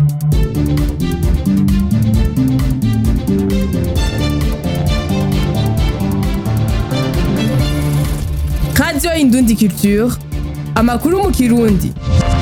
Radio Indundi Culture amakuru mu kirundi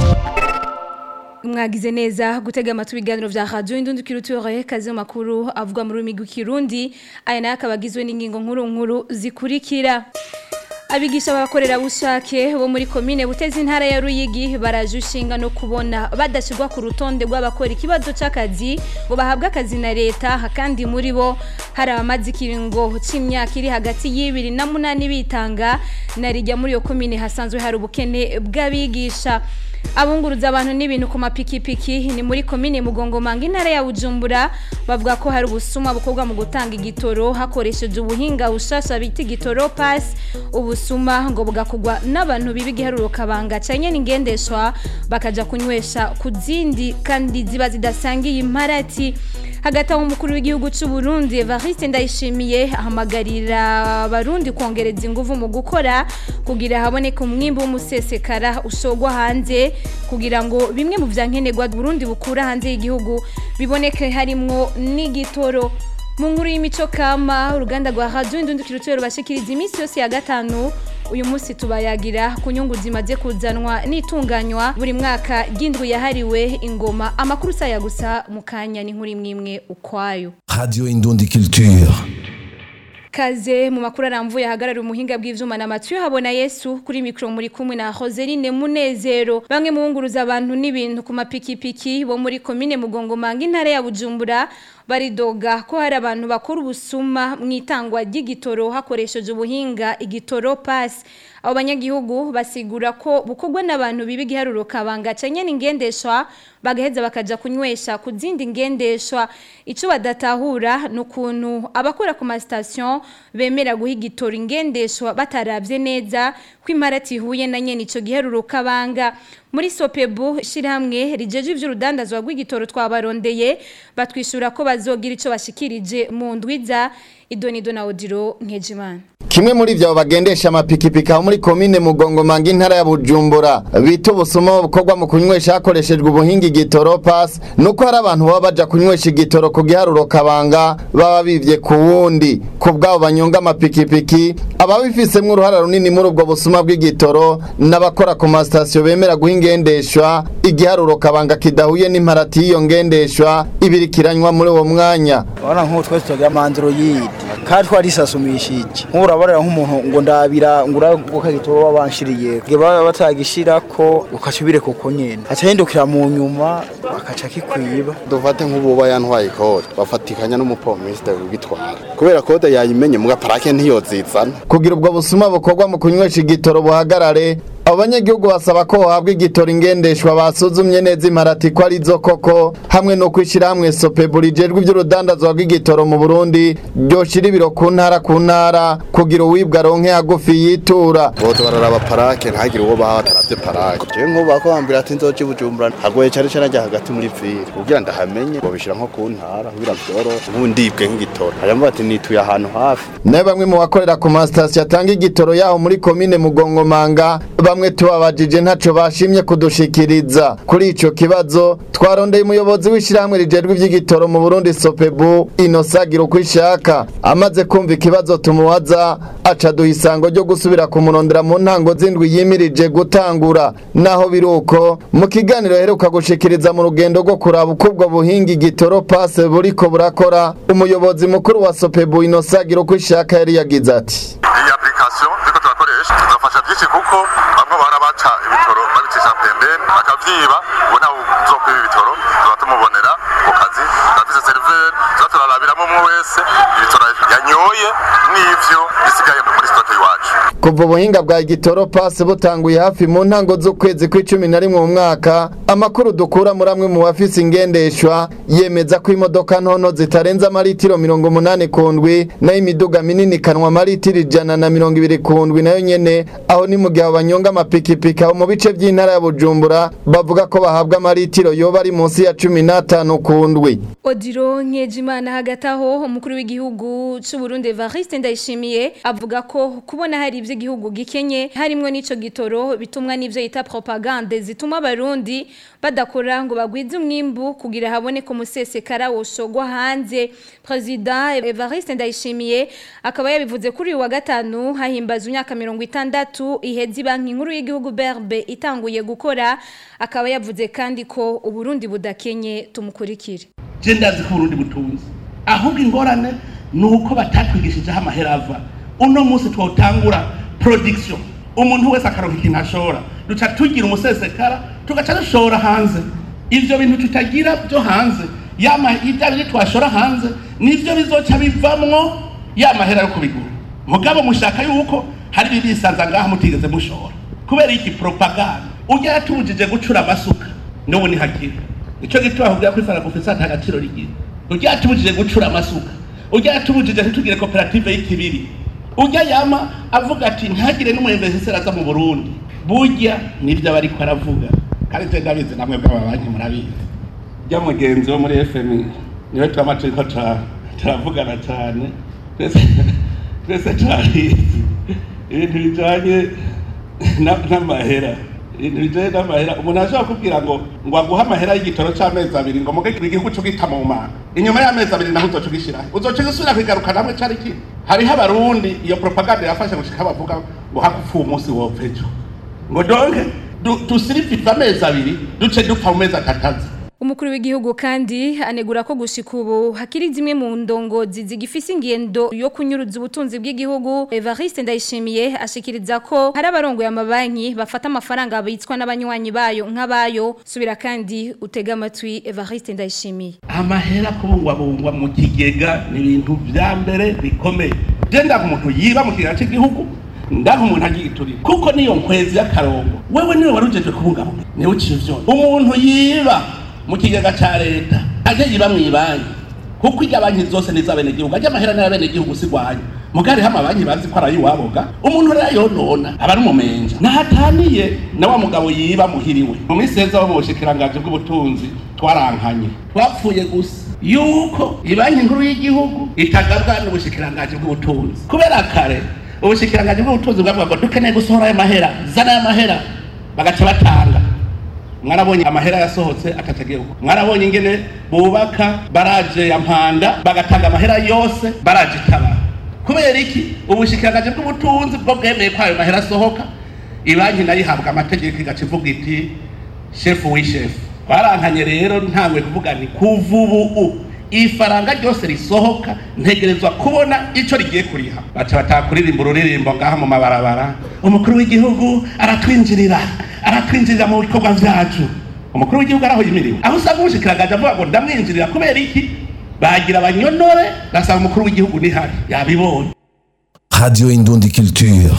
mwagize neza gutega amatwi ibiganiro vya radio indundi kiruture kazi mu makuru avuga mu rurimi rw'ikirundi aya nayo akaba agizwe n'ingingo nkuru nkuru zikurikira abigisha abakorera bushake bo muri komine buteza intara ya Ruyigi baraje ushinga no kubona badashirwa ku rutonde rw'abakora ikibazo c'akazi ngo bahabwe akazi na leta kandi muri bo hari abamaze ikiringo c'imyaka iri hagati y'ibiri na munani bitanga narijya muri iyo komine hasanzwe hari ubukene bw'abigisha abunguruza abantu n'ibintu ku mapikipiki ni muri komine mugongomanga intara ya Bujumbura bavuga ko hari ubusuma bukorwa mu gutanga igitoro hakoresheje ubuhinga bushasha bita igitoro pass ubusuma ngo bugakugwa n'abantu bibi giharuro kabanga canye n'ingendeshwa bakaja kunywesha ku zindi kandi ziba zidasangiye imparati hagati aho umukuru w'igihugu cy'u Burundi Evariste Ndayishimiye ahamagarira abarundi kongereza ingufu mu gukora kugira haboneke umwimbo w'umusesekara usogwa hanze kugira ngo bimwe mu vyankenerwa Burundi bukura hanze y'igihugu biboneke harimwo n'igitoro mu nkuru y'imico kama uruganda rwa Radio Indundi Culture rubashikiriza iminsi yose ya gatanu uyu munsi tubayagira ku nyungu zimaze kuzanwa n'itunganywa buri mwaka ry'indwi yahariwe ingoma amakuru saya gusa mu kanya ni nkuru imwe imwe ukwayo Radio Indundi Culture. Kaze mu makuru aramvuye ahagarara umuhinga bw'ivyuma na Mathieu habona Yesu kuri micro muri kumwe na Roseline Munezero bamwe mu bunguruza abantu n'ibintu ku mapikipiki bo muri commune Mugongo manga intara ya Bujumbura baridoga ko hari abantu bakora ubusuma mu itangwa ry'igitoro hakoresheje ubuhinga igitoro pass abo banyagihugu basigura ko bukorwa n'abantu bibi giharuro kabanga canye n'ingendeshwa bagaheza bakaja kunywesha ku zindi ngendeshwa ico badatahura nukuntu abakora ku ma station bemera guha igitoro ingendeshwa bataravye neza ko imparati ihuye na nyene ico giharuro kabanga muri sopebu shiramwe rijeje ivy'urudandazwa rw'igitoro twabarondeye batwishura ko bazogira ico bashikirije mu ndwiza idonido na odiro nkejimana Kimwe muri vyo bagendesha amapikipiki aho muri komine Mugongo manga intara ya Bujumbura bita ubusuma bukorwa mu kunywesha hakoreshejwe ubuhinga igitoro pass nuko hari abantu baba baja kunywesha igitoro ku giharuro kabanga baba bivye ku wundi ku bwabo banyonga amapikipiki ababifisemwo uruhara runini muri ubwo busuma bw'igitoro n'abakora ku masitasiyo bemera guha ingendeshwa igiharuro kabanga kidahuye n'imparati y'iyo ngendeshwa ibirikiranywa muri uwo mwanya Wana nk'ubu twese tugira mandroid kandi twarisasumishije nk'urabarira nk'umuntu ngo ndabira ngo uraguka gitoro wabanshiriye nge baba batagishirako ukacubire kuko nyene aca hindukira mu nyuma bakaca kikwiba dufate nk'ububa yantwaye kode bafatikanya n'umupomisite ugitwara kubera kode yayimenye muga parake ntiyozizana kugira ubwo busuma bukorwa mu kunywesha igitoro buhagarare abo banyagihugu basaba ko hohabwa igitoro ingendeshwa basuzumye neza imparati ko ari zo koko hamwe no kwishyira hamwe sopebu rijejwe iby'urudandazwa rw'igitoro mu burundi ryoshira ibiro ku ntara ku ntara kugira uwibwa aronke hagufi yitura boza bararaba parake ntagire uwo baha bataravye parake jewe nk'ubu bakubambira ati nzoja i bujumbura hagoye cane cane ajya hagati muri vire kugira ndahamenye bobishira nko ku ntara kugira vyoroshe nk'ubu ndibwe nk'igitoro hanyuma bati nituye ahantu hafi nayo bamwe mu bakorera ku masitasiyo atanga igitoro yaho muri komine mugongomanga bamwe tubabajije ntaco bashimye kudushikiriza kuri ico kibazo twarondeye umuyobozi w'ishyirahamwe rijejwe ivy'igitoro mu burundi sopebu inosagira uko ishaka amaze kumva ikibazo tumubaza aca duha isango ryo gusubira kumurondera mu ntango z'indwi yimirije gutangura naho biri uko mu kiganiro heruka gushikiriza mu rugendo rwo kuraba uko ubwo buhinga igitoro pase buriko burakora umuyobozi mukuru wa sopebu inosagira uko ishaka yari yagize ati iyi application turiko turakoresha tuzafasha byinshi kuko bamwe bahora baca ibitoro babicisha pembeni bakavyiba ubu ntawe uzokwiba ibitoro tuba tumubonera ku kazi turafise seriveri tuba turarabiramo umwe wese ibitoro yanyoye n'ivyo bisigaye muri stoke iwacu kuva ubuhinga bwa igitoro pasi butanguye hafi mu ntango z'ukwezi kw'icumi na rimwe mu mwaka amakuru dukura muri amwe mu bafise ingendeshwa yemeza ko imodoka ntono zitarenza amaritiro mirongo umunani ku ndwi nayo imiduga minini ikanwa amaritiro ijana na mirongo ibiri ku ndwi nayo nyene aho ni mu gihe abo banyonga amapikipiki aho mu bice by'intara ya bujumbura bavuga ko bahabwa amaritiro yoba ari munsi ya cumi n'atanu ku ndwi Odiro Nkejimana hagati aho umukuru w'igihugu cy'u Burundi Evariste Ndayishimiye avuga ko kubona hari ibyo igihugu gikenye harimo n'ico gitoro bitumwa n'ivyo yita propagande zituma abarundi badakora ngo bagwize umwimbu kugira habone ko musesekara woshogwa hanze President Evariste Ndayishimiye akaba yabivuze kuri uyu wa gatanu hahimbaza imyaka 60 ihezi banki nkuru y'igihugu BRB itanguye gukora akaba yavuze kandi ko uburundi budakenye tumukurikire je ndazi ko uburundi butunze ahubwo ingorane ni uko batatwigishijeho amahera ava uno munsi twotangura production umuntu wese akaronka ikintu ashora duca tugira umusesekara tugaca dushora hanze ivyo bintu tutagira byo hanze yama ibya bindi twashora hanze nivyo bizoca bivamwo ya mahera yo kubigura mugabo mushaka yuko hari bibisanza ngaha mutigeze mushora kubera iki propaganda ujya yatubujije gucura amasuka n'ubu ni hakiri icyo gituma ahubwira ko ifaragufisa nta gaciro rigira ujya yatubujije gucura amasuka ujya yatubujije ntitugire koperative y'ikibiri ujya yama avuga ati ntagire n'umuyemveseseri aza mu burundi burya nibyo aba ariko aravuga kandi twe ndabizi namwe bw'amabanki murabizi ujya mugenzi wo muri fmi niwe turama turiko turavugana cyane twese turabizi ibintu bijanye n'amahera ibintu bijanye n'amahera umuntu ashobora kubwira ngo ngo aguhe amahera y'igitoro c'amezi abiri ngo muge igihugu c'ugita mu mana inyuma y'amezi abiri naho uzoca ugishiraho uzoca ugisubira kwigaruka namwe cari kimwe hariho abarundi iyo propaganda yafashe gushika bavuga ngo hagupfuye umunsi wopfa ejo ngo donke dusirivive amezi abiri duce dupfa mu mezi atatazi Umukuru w'igihugu kandi anegura ko gushika ubu hakiri zimwe mu ndongozi zigifise ingendo yo kunyuruza ubutunzi bw'igihugu Evariste Ndayishimiye ashikiriza ko hari abarongoye amabanki bafata amafaranga abitswa n'abanywanyi bayo nk'abayo subira kandi utega amatwi Evariste Ndayishimiye amahera kubungwabungwa mu kigega ni ibintu vya mbere bikomeye je ndaga umuntu yiba mu kigega cy'igihugu ndaga umuntu agiturira kuko niyo nkwezi y'akarongo wewe niwe warujeje kubungabunga niwe uciye ivyo umuntu yiba mu kigega ca leta aje yiba mw'ibanki kuko irya banki zose ni iz'abenegihugu ajya amahera n'ayabenegihugu sigwanya mugari hama banki bazi ko ari ay'iwaboga umuntu rero yonona aba ari umumenja nahataniye na wa mugabo yiba muhiriwe mu minsi heza bo mu bushikiranganji bw'ubutunzi twarankanye twapfuye gusa yuko ibanki nkuru y'igihugu itagabwa n'ubushikiranganji bw'ubutunzi kubera kare ubushikiranganji bw'ubutunzi bwavuga ngo dukeneye gusohora ayo mahera zana ayo mahera bagaca batanga mwarabonye amahera yasohotse akatagiye uko mwarabonye ingene bubaka baraje ya mpanda bagatanga amahera yose baraje itabara kubera iki ubushikiranganje bw'ubutunzi bwo bwemeye ko ayo mahera asohoka ibanki nayo ihabwa amategeko igaca ivuga iti shefu w'ishefu twarankanye rero ntangwe kuvuga ni kuva ubu ifaranga ryose risohoka ntegerezwa kubona icyo rigiye kuriha baca bataha kuririmba ururirimbo ngaha mu mabarabara umukuru w'igihugu aratwinjirira aratwinjirira mu bikorwa vyacu umukuru w'igihugu araho yimiriwe aho usanga ubushikiranganje avuga ngo ndamwinjirira kubera iki bagira abanyonore basanga umukuru w'igihugu nihari yabibonye Radio Indundi Culture.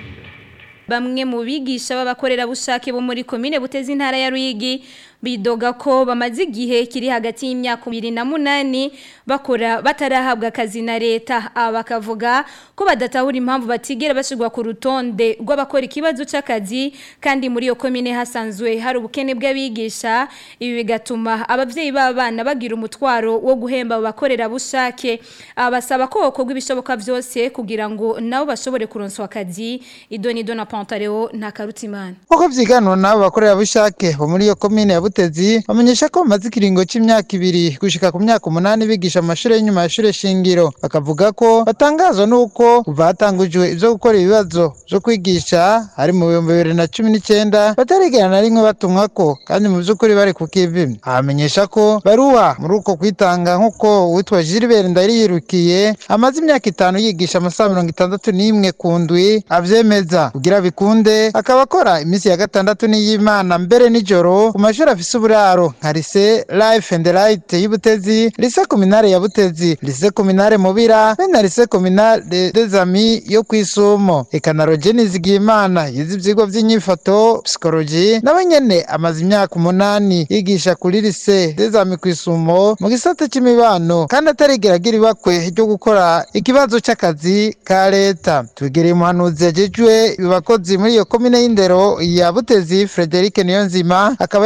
Bamwe mu bigisha b'abakorerabushake bo muri komine buteza intara ya Ruyigi bidoga ko bamaze igihe kiri hagati y'imyaka 28 bakora batarahabwa akazi na leta aba bakavuga ko badatahura impamvu batigera bashirwa ku rutonde rw'abakora ikibazo c'akazi kandi muri iyo komine hasanzwe hari ubukene bw'abigisha ibi bigatuma abavyeyi b'abana bagira umutwaro wo guhemba abakorera bushake abasaba ko kokorwa ibishoboka vyose kugira ngo nabo bashobore kuronswa akazi idoni dona pantaleo nta karutimana uko vyiganwa n'abo bakorera bushake bo muri iyo komine ya Butezi bamenyesha ko bamaze ikiringo c'imyaka ibiri gushika ku myaka umunani bigisha amashuri y'inyuma y'ishure shingiro bakavuga ko batangazwa n'uko kuva hatangujwe ivyo gukora ibibazo vyo kwigisha hari mu bihumbi bibiri na cumi n'icenda batarigera na rimwe batumwako kandi mu vy'ukuri bari ku kivi abamenyesha ko baruha muri uko kwitanga nk'uko uwitwa Gilbert Ndariyirukiye amaze imyaka itanu yigisha amasaha mirongo itandatu n'imwe ku ndwi avyemeza kugira bikunde akaba akora iminsi ya gatandatu n'iy'Imana mbere nijoro ku mashuri afise uburaro nka Lycée Life and Light y'Ibutezi Lycée Communale ya Butezi Lycée Communale Mubira be na Lycée Communale des Amis yo kwisumo eka na Rogeni Zigimana yize ivyigwa vy'inyifato psychology nawe nyene amaze imyaka umunani yigisha kuri Lycée des Amis kwisumo mu gisata c'imibano kandi atarigera agira ibakwe ryo gukora ikibazo c'akazi ka leta tugereye umuhanuzi yajejwe abakozi muri iyo komine y'indero ya Butezi Frederic Niyonzima akaba yatumenyesha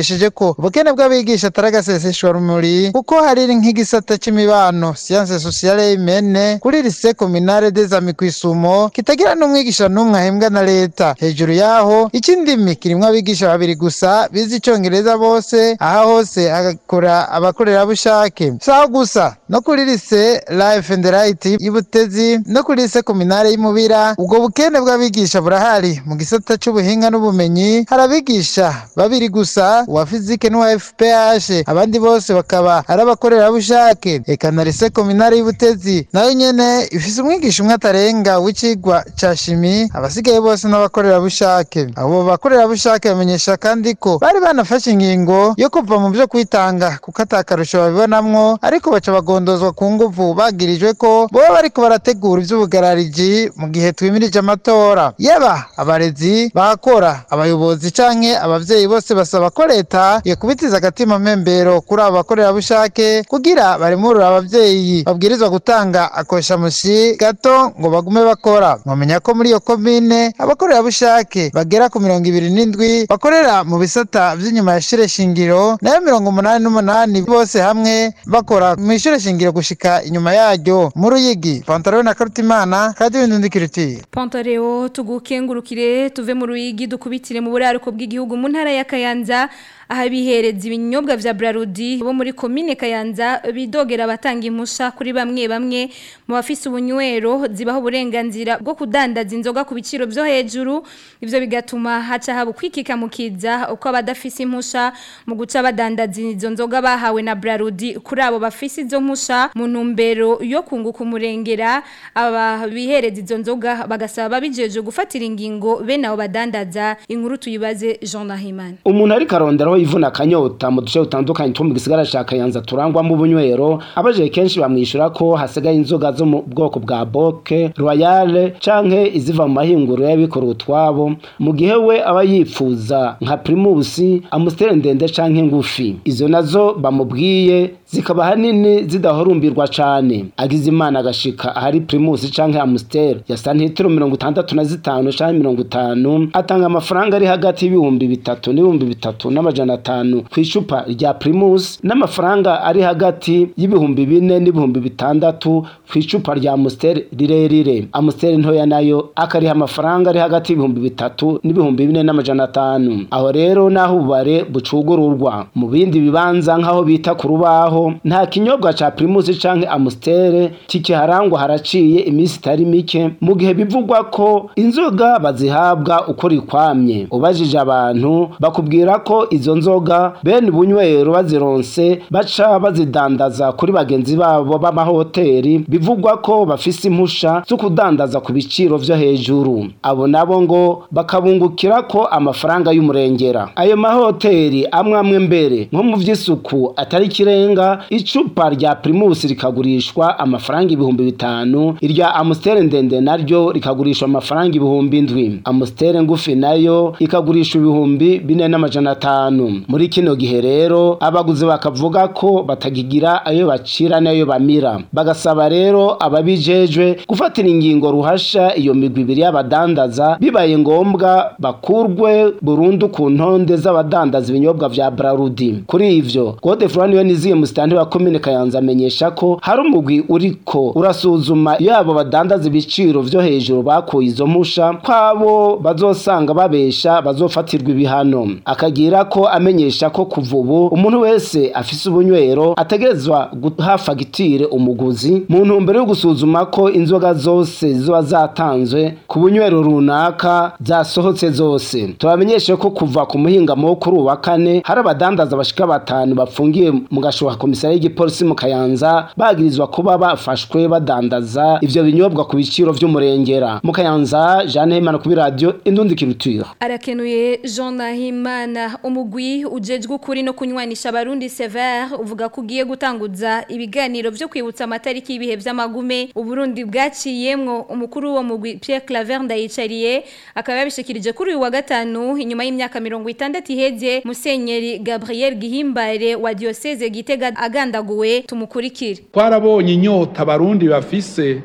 yamenyesheje ko ubukene bw'abigisha atari agaseseshwa rumuri kuko hari nk'igisata c'imibano science sociale imene kuri lycée communale des amis kwisumo kitagira n'umwigisha n'umwe ahembwa na leta hejuru yaho ikindimi kirimwo abigisha babiri gusa bize icongereza bose aha hose hagakora abakorerabushake saho gusa no kuri lycée life and right y'ibutezi no kuri lycée communale y'imubira ubwo bukene bw'abigisha burahari mu gisata c'ubuhinga n'ubumenyi hari abigisha babiri gusa uwa fizike n'uwa fph abandi bose bakaba ari abakorerabushake eka na lycée communale y'ibutezi nayo nyene ifise umwigisha umwe atarenga w'icigwa ca shimi abasigaye bose n'abakorerabushake abo bakorerabushake bamenyesha kandi ko bari banafashe ingingo yo kuva mu vyo kwitanga kuko atakarusho babibonamwo ariko baca bagondozwa ku nguvu bagirijwe ko boba bariko barategura ivy'ubugarariji mu gihe twimirije amatora yaba abarezi bakora abayobozi canke abavyeyi bose basaba ko leta yokubitiza agatima mpembero kuri abo bakorerabushake kugira baremurure abavyeyi babwirizwa gutanga akoshamushi gato ngo bagume bakora mwamenya ko muri iyo komine abakorerabushake bagera ku mirongo ibiri n'indwi bakorera mu bisata vy'inyuma ya shure shingiro nayo mirongo umunani n'umunani bose hamwe bakora mw'ishure shingiro gushika inyuma yaryo mu ruyigi pantaro na karutimana radio indundikirutire Pantareo tugukengurukire tuve mu ruyigi dukubitire mu buraruko bw'igihugu mu ntara ya Kayanza aha bihereza ibinyobwa vya Brarudi bo muri komine Kayanza bidogera abatanga impusha kuri bamwe bamwe mu bafise ubunywero zibaho uburenganzira bwo kudandaza inzoga ku biciro byo hejuru ivyo bigatuma haca haba kwikika mukiza uko abadafise impusha mu guca badandaza izo nzoga bahawe na Brarudi kuri abo bafise izo mpusha mu ntumbero yo kunguka umurengera aba bihereza izo nzoga bagasaba bijeje gufatira ingingo bene abo badandaza inkuru tuyibaze Jean Nahimana umuntu ari karonderaho ivuna akanyota mu duce dutandukanye two mu gisigara ca Kayanza turangwamo ubunywero abaje kenshi bamwishura ko hasigaye inzoga zo mu bwoko bwa Boke Royale canke iziva mu mahinguro y'abikora utwabo mu gihe we aba yipfuza nka Primus Amstel ndende canke ngufi izo nazo bamubwiye zikaba hanini zidahorumbirwa cane agize imana agashika ahari Primus canke Amstel ya santitiro mirongo itandatu na zitanu canke mirongo itanu atanga amafaranga ari hagati y'ibihumbi bitatu n'ibihumbi bitatu n'amajana atanu ku icupa rya Primus n'amafaranga ari hagati y'ibihumbi bine n'ibihumbi bitandatu ku icupa rya Amstel rirerire Amstel ntoya nayo akariha amafaranga ari hagati y'ibihumbi bitatu n'ibihumbi bine n'amajana atanu aho rero naho ububare bucugururwa mu bindi bibanza nk'aho bita ku rubaho nta kinyobwa ca Primus canke Amstel kikiharangwa haraciye iminsi itari mike mu gihe bivugwa ko inzoga bazihabwa uko rikwamye ubajije abantu bakubwira ko izo nzoga bene bunywero bazironse baca bazidandaza kuri bagenzi babo b'amahoteli bivugwa ko bafise impusha zo kudandaza ku biciro vyo hejuru abo nabo ngo bakabungukira ko amafaranga y'umurengera ayo mahoteli amwe amwe mbere nko mu vy'isuku atari kirenga icupa rya Primus rikagurishwa amafaranga ibihumbi bitanu irya Amstel ndende naryo rikagurishwa amafaranga ibihumbi indwi Amstel ngufi nayo ikagurishwa ibihumbi bine n'amajana atanu muri kino gihe rero abaguzi bakavuga ko batagigira ayo bacira n'ayo bamira bagasaba rero ababijejwe gufatira ingingo ruhasha iyo migwi ibiri y'abadandaza bibaye ngombwa bakurwe burundu ku ntonde z'abadandaza ibinyobwa vya Brarudi kuri ivyo Gode Florian Niziye musitani wa komine Kayanza amenyesha ko hari umugwi uriko urasuzuma yabo badandaza ibiciro vyo hejuru bakuye izo mpusha kwabo bazosanga babesha bazofatirwa ibihano akagira ko amenyesha ko kuva ubu umuntu wese afise ubunywero ategerezwa guha fagitire umuguzi mu ntumbero yo gusuzuma ko inzoga zose ziba zatanzwe ku bunywero runaka zasohotse zose tubamenyeshe ko kuva ku muhingamo wo kuri uwa kane hari abadandaza bashika batanu bapfungiye mu gashoha komisari y'igipolisi mu Kayanza bagirizwa kuba bafashwe badandaza ivyo binyobwa ku biciro vy'umurengera mu Kayanza Jeanne Hemana kuri radio Indundi Culture arakenuye Jean Nahimana umugwi ujejwe ukuri no kunywanisha abarundi Sever uvuga ko ugiye gutanguza ibiganiro vyo kwibutsa amatariki y'ibihe vy'amagume uburundi bwaciyemwo umukuru wo mugwi Pierre Claver ndayicariye akaba yabishikirije kuri uyu wa gatanu inyuma y'imyaka 60 iheze Musenyeri Gabriel Gihimbare wa diocese Gitega agandaguwe tumukurikire twarabonye inyota abarundi bafise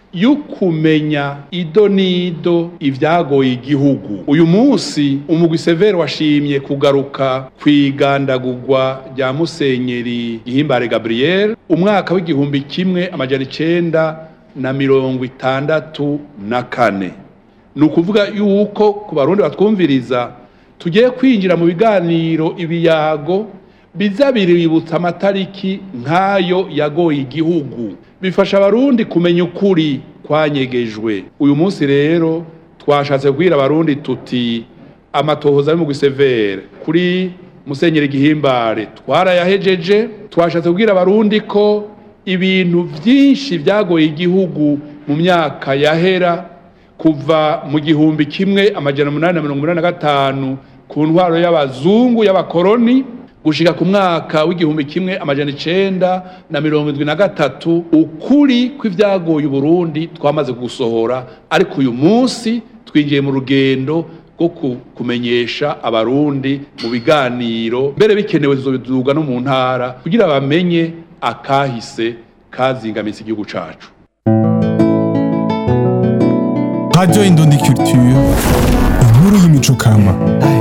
y'ukumenya ido n'ido ibyagoye igihugu uyu munsi umugwi severe washimye kugaruka ku igandagurwa rya musenyeri gihimbare gabriel umwaka w'igihumbi kimwe amajana icenda na mirongo itandatu na kane ni ukuvuga yuko ku barundi batwumviriza tugiye kwinjira mu biganiro ibiyago biza biributsa amatariki nk'ayo yagoye igihugu bifasha abarundi kumenya ukuri kwanyegejwe uyu munsi rero twashatse kubwira abarundi tuti amatohoza ari mu gisevere kuri musenyeri gihimbare twarayahejeje twashatse kubwira abarundi ko ibintu byinshi byagoye igihugu mu myaka yahera kuva mu gihumbi kimwe amajana umunani na mirongo inani na gatanu ku ntwaro y'abazungu y'abakoroni gushika ku mwaka w'igihumbi kimwe amajana icenda na mirongo indwi na gatatu ukuri kw'ivyagoye uburundi twamaze gusohora ariko uyu munsi twinjiye mu rugendo rwo kumenyesha abarundi mu biganiro mbere bikenewe tuzobiduga no mu ntara kugira bamenye akahise kazingamitse igihugu cacu Radio Indundi Culture, inkuru y'imico kama.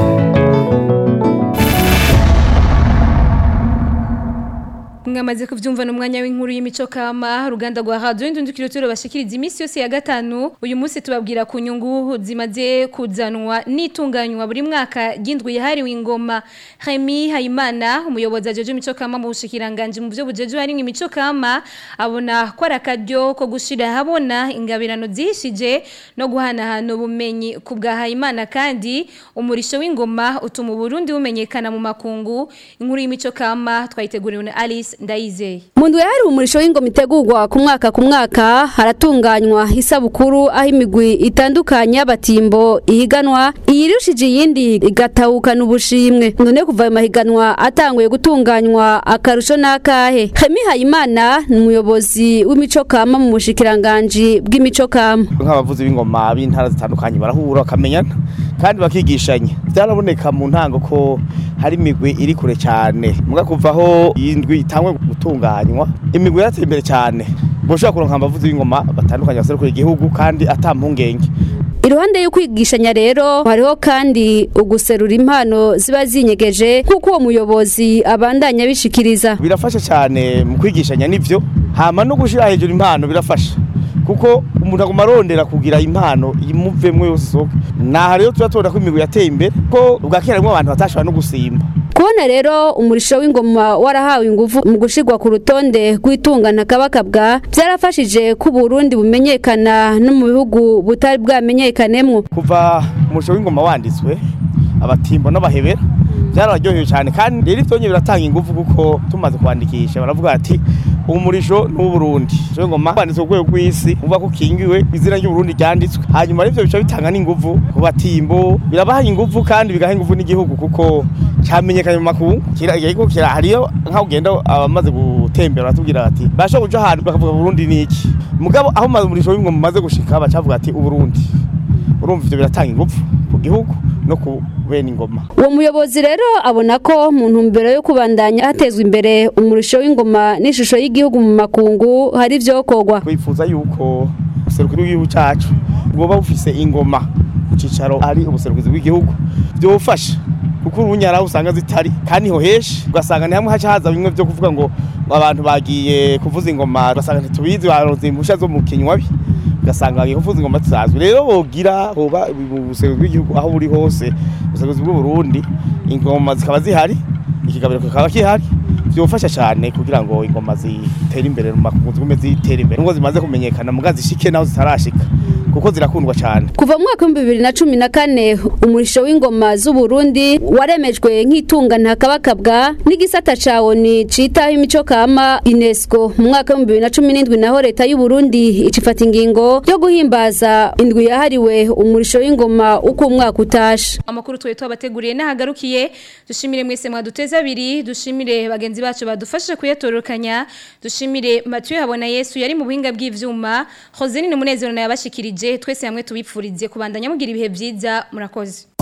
mwamaze kuvyumva n'umwanya w'inkuru y'imico kama ruganda rwa radio indundukiro turo bashikiriza imisi yose ya gatanu uyu munsi tubabwira ku nyungu zimaze kuzanwa n'itunganywa buri mwaka ry'indwi yahariwe ingoma Remy Hayimana umuyobozi ajeje imico kama mu bushikiranganje mu byo bujeje hari imico kama abona ko arakaryo ko gushira habona ingabirano zishije no guhanahana ubumenyi ku bwa Hayimana kandi umurisho w'ingoma utuma Burundi bumenyekana mu makungu inkuru y'imico kama twayiteguriwe na Alice ndayizeye mu ndwi hari umurisho w'ingoma itegurwa ku mwaka ku mwaka haratunganywa isabukuru aho imigwi itandukanye y'abatimbo ihiganwa iyirushije iyindi igatahukana ubushimwe none kuva ayo mahiganwa atanguye gutunganywa akarusho n'akahe Hemi Hayimana ni umuyobozi w'imico kama mu bushikiranganji bw'imico kama nk'abavuzi b'ingoma b'intara zitandukanye barahura bakamenyana kandi bakigishanya byaraboneka mu ntango ko hari imigwi iri kure cyane muga kuvaho iyi ndwi itangwe gutunganywa imigwi yarateye imbere cyane boshobora kuronka abavuzi b'ingoma batandukanye baserukira igihugu kandi ata mpungenge iruhande yo kwigishanya rero hariho kandi uguserura impano ziba zinyegeje nk'uko uwo muyobozi abandanya bishikiriza birafasha cyane mu kwigishanya nivyo hama no gushira hejuru impano birafasha kuko umuntu aguma arondera kugira impano imuvemwo yose isohoke naha rero tuba tubona ko imigwi yateye imbere ko ubwa kera harimwo abantu batashobora no gusimba kubona rero umurisho w'ingoma warahawe ingufu mu gushirwa ku rutonde rw'itungana kabakabwa byarafashije ko Burundi bumenyekana no mu bihugu butari bwamenyekanemwo kuva umurisho w'ingoma wanditswe abatimbo n'abahebera byarabaryoheye cyane kandi rero ivyonye biratanga ingufu kuko tumaze kwandikisha baravuga ati umurisho n'uburundi cyo ngoma kwanditswe ku rwego rw'isi uvuga ko ukingiwe izina ry'uburundi ryanditswe hanyuma rivyo bica bitanga n'ingufu ku batimbo birabaha ingufu kandi bigaha ingufu n'igihugu kuko cyamenyekanye mu makungu kiragiko kira hariyo nkaho ugenda abamaze gutembera batubwira bati basho kuja ahantu bakavuga Burundi niki mugabo aho maze umurisho w'ingoma maze gushika bacavuga ati uburundi urumva ivyo biratanga ingufu ku gihugu no ku bene ingoma uwo muyobozi rero abona ko mu ntumbero yo kubandanya hatezwa imbere umurisho w'ingoma n'ishusho y'igihugu mu makungu hari ivyokorwa twifuza yuko ubuserukiro bw'igihugu cacu bwoba bufise ingoma ku cicaro ari ubuserukizi bw'igihugu vyofasha kuko urunyara usanga zitari kandi ho heshi ugasanga ni hamwe haca haza bimwe vyo kuvuga ngo abantu bagiye kuvuza ingoma ugasanga ntitubizi baronze impusha zo mu kinywabi ugasanga bagiye kuvuza ingoma tuzazwi rero bogira hoba ubuserukizi bw'igihugu aho buri hose ubuserukizi bw'u Burundi ingoma zikaba zihari ikigabiro kikaba kihari byofasha cyane kugira ngo ingoma zitere imbere mu makungu zigume zitere imbere ngo zimaze kumenyekana muga zishike naho zitarashika kuko zirakundwa cyane kuva mu mwaka w'ibihumbi bibiri na cumi na kane umurisho w'ingoma z'uburundi waremejwe nk'itungana kabakabwa n'igisata ca oni citaho imico kama unesco mu mwaka w'ibihumbi bibiri na cumi n'indwi naho leta y'uburundi icifata ingingo yo guhimbaza indwi yahariwe umurisho w'ingoma uko umwaka utashe amakuru twe twabateguriye n'ahagarukiye dushimire mwese mwaduteze abiri dushimire bagenzi bacu badufashije kuyatorokanya dushimire Mathieu habona Yesu yari mu buhinga bw'ivyuma Josine Munezero na yabashikirije twese hamwe tubipfurize kubandanya mugira ibihe byiza murakoze